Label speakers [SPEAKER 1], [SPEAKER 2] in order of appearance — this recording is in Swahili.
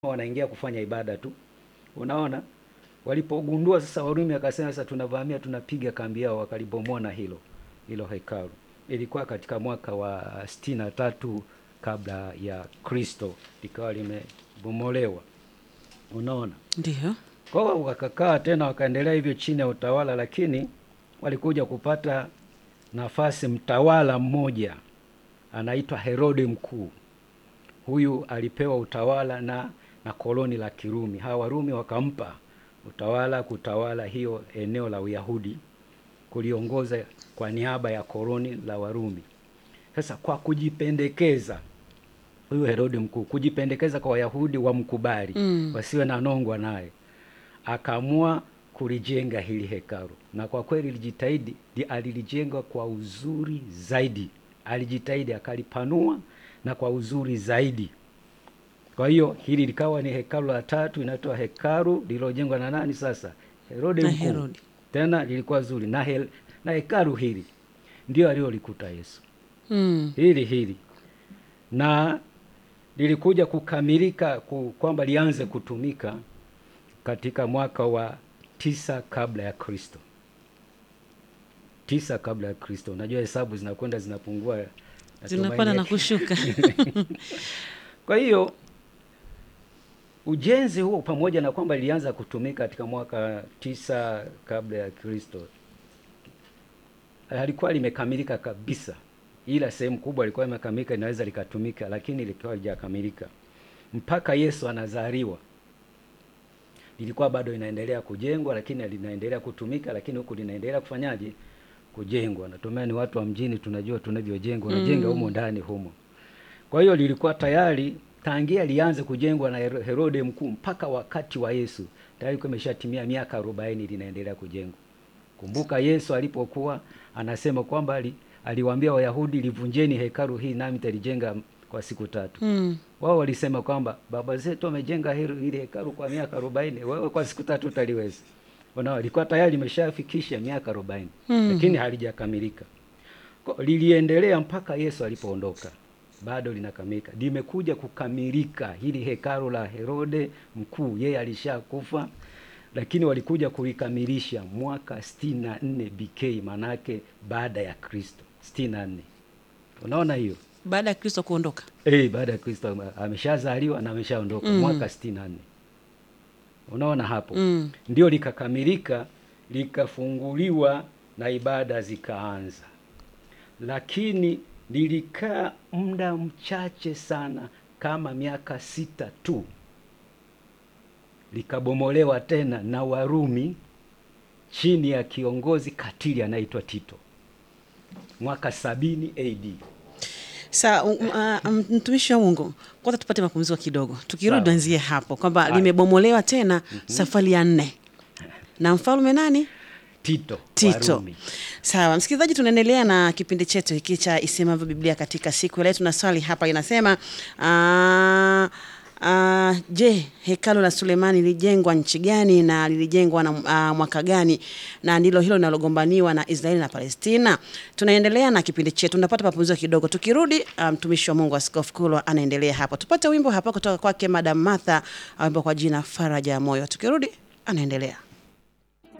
[SPEAKER 1] wanaingia kufanya ibada tu. Unaona, walipogundua sasa, Warumi akasema sasa tunavamia, tunapiga kambi yao, wakalibomoa na hilo hilo hekalu. Ilikuwa katika mwaka wa sitini na tatu kabla ya Kristo, likawa limebomolewa. Unaona,
[SPEAKER 2] Ndio.
[SPEAKER 1] kwa hiyo wakakaa tena, wakaendelea hivyo chini ya utawala, lakini walikuja kupata nafasi mtawala mmoja anaitwa Herode Mkuu. Huyu alipewa utawala na na koloni la Kirumi. Hawa Warumi wakampa utawala kutawala hiyo eneo la Uyahudi, kuliongoza kwa niaba ya koloni la Warumi. Sasa kwa kujipendekeza, huyu Herode Mkuu kujipendekeza kwa Wayahudi wamkubali,
[SPEAKER 2] Mm.
[SPEAKER 1] wasiwe na nongwa naye, akaamua kulijenga hili hekalu, na kwa kweli lijitahidi, li- alilijenga kwa uzuri zaidi, alijitahidi akalipanua na kwa uzuri zaidi. Kwa hiyo hili likawa ni hekalu la tatu, inaitwa hekalu lililojengwa na nani sasa? Herode
[SPEAKER 2] Na
[SPEAKER 1] Mkuu.
[SPEAKER 2] Herode.
[SPEAKER 1] Tena lilikuwa zuri na, hel, na hekalu hili ndio alilolikuta Yesu
[SPEAKER 2] Mm.
[SPEAKER 1] hili hili na lilikuja kukamilika ku, kwamba lianze kutumika katika mwaka wa tisa kabla ya Kristo, tisa kabla ya Kristo. Unajua hesabu zinakwenda zinapungua,
[SPEAKER 2] Zinapanda na
[SPEAKER 1] natumaini-
[SPEAKER 2] kushuka.
[SPEAKER 1] Kwa hiyo ujenzi huo pamoja na kwamba lilianza kutumika katika mwaka tisa kabla ya Kristo, halikuwa limekamilika kabisa, ila sehemu kubwa ilikuwa imekamilika, inaweza likatumika, lakini likiwa halijakamilika mpaka Yesu anazaliwa lilikuwa bado inaendelea kujengwa, lakini linaendelea kutumika, lakini huku linaendelea kufanyaje? Kujengwa. Natumai ni watu wa mjini tunajua tunavyojenga, unajenga humo ndani humo. Kwa hiyo lilikuwa tayari tangia lianze kujengwa na Hero- Herode Mkuu mpaka wakati wa Yesu tayari ilikuwa imeshatimia miaka arobaini linaendelea kujengwa. Kumbuka Yesu alipokuwa anasema kwamba ali, aliwaambia Wayahudi livunjeni hekalu hii nami nitalijenga kwa siku tatu.
[SPEAKER 2] Mm.
[SPEAKER 1] Wao walisema kwamba baba zetu wamejenga hilo hili hekalu kwa miaka arobaini, wewe kwa siku tatu utaliweza. Unaona, ilikuwa tayari limeshafikisha miaka arobaini
[SPEAKER 2] Mm.
[SPEAKER 1] lakini halijakamilika. Kwa- Liliendelea mpaka Yesu alipoondoka, bado linakamilika. Limekuja kukamilika hili hekalu la Herode Mkuu, yeye alishakufa, lakini walikuja kulikamilisha mwaka sitini na nne BK, manake baada ya Kristo sitini na nne. Unaona hiyo
[SPEAKER 2] Baada ya Kristo kuondoka.
[SPEAKER 1] Eh, baada ya Kristo ame- ameshazaliwa na ameshaondoka
[SPEAKER 2] Mm.
[SPEAKER 1] mwaka sitini na nne. Unaona hapo
[SPEAKER 2] Mm.
[SPEAKER 1] ndio likakamilika, likafunguliwa na ibada zikaanza, lakini lilikaa muda mchache sana, kama miaka sita tu, likabomolewa tena na Warumi chini ya kiongozi katili anaitwa Tito mwaka sabini AD.
[SPEAKER 2] Sa um, uh, um, mtumishi wa Mungu, kwanza tupate mapumziko kidogo, tukirudi
[SPEAKER 1] Sawa.
[SPEAKER 2] tuanzie hapo kwamba
[SPEAKER 1] Haya.
[SPEAKER 2] limebomolewa tena safari ya nne na mfalme nani?
[SPEAKER 1] Tito,
[SPEAKER 2] Tito.
[SPEAKER 1] Warumi.
[SPEAKER 2] Sawa, msikilizaji, tunaendelea na kipindi chetu hiki cha Isemavyo Biblia katika siku ya leo. Tuna swali hapa linasema ah, ah, je, hekalu la Sulemani lilijengwa nchi gani na lilijengwa na ah, mwaka gani? Na ndilo hilo linalogombaniwa na Israeli na Palestina. Tunaendelea na kipindi chetu, tunapata mapumziko kidogo. Tukirudi, ah, mtumishi wa Mungu Askofu Kulwa anaendelea hapo. Tupate wimbo hapa kutoka kwake Madam Martha, wimbo kwa jina Faraja ya Moyo. Tukirudi anaendelea.